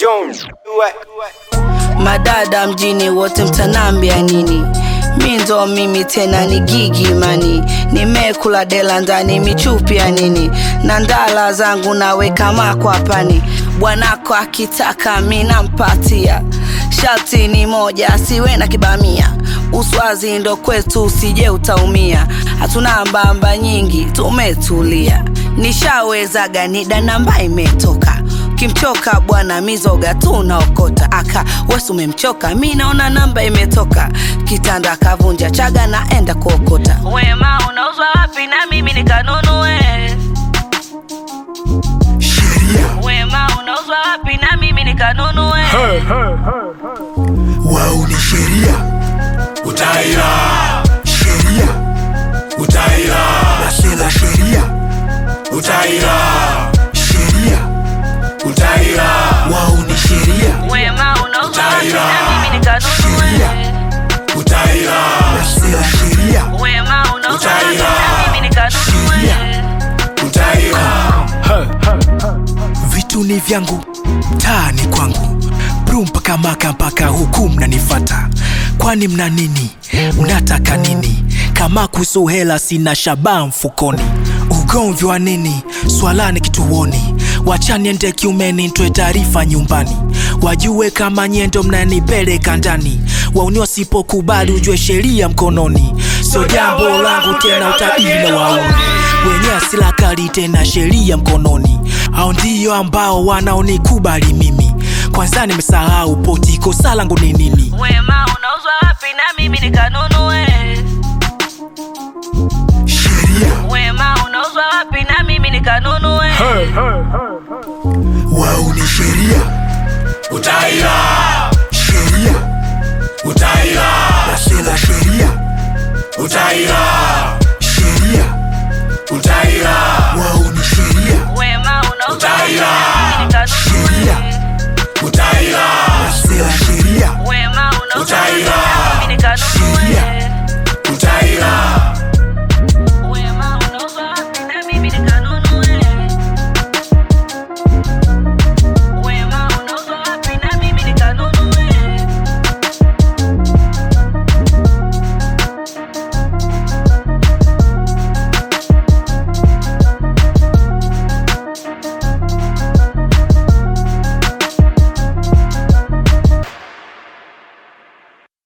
Jones. madada mjini wote mtanambia nini mi ndo mimi tena ni gigi mani nimekula dela ndani michupi ya nini na ndala zangu naweka makwapani bwanako akitaka mi nampatia sharti ni moja asiwe na kibamia uswazi ndo kwetu usije utaumia hatuna mbamba nyingi tumetulia nishawezaga nida namba imetoka kimchoka bwana mizoga tu unaokota aka wesu umemchoka mi naona namba imetoka kitanda kavunja chaga naenda kuokota wema unauzwa wapi na mimi nikanunue sheria wema unauzwa wapi na mimi nikanunue wao ni sheria utaira sheria utaira nasela sheria utaira sheria utaira wao ni sheria wema unauzwa wapi na mimi Sheria. nikanunue utaira nasela sheria wema unauzwa wapi Utaira. na mimi nikanunue utaira vitu ni vyangu taa ni kwangu bru mpaka maka mpaka huku mnanifata kwani mna nini mnataka nini kama kuhusu hela sina shabaa mfukoni ugomvi wa nini swalani kituoni wachaniende kiumeni ntoe taarifa nyumbani wajue kama nyendo mnanipeleka ndani wauni wasipokubali ujue sheria mkononi sio jambo langu tena utabiri na wauni wenye asila kali tena sheria mkononi au ndio ambao wanaonikubali mimi kwanza nimesahau poti kosa langu ni nini wema unauzwa wapi na mimi nikanunue sheria wema unauzwa wapi na mimi nikanunue wao ni sheria utaira sheria utaira nasela sheria utaira sheria utaira wao ni sheria wema unauzwa wapi Utaira. na mimi nikanunue sheria utaira nasela sheria wema unauzwa wapi Utaira.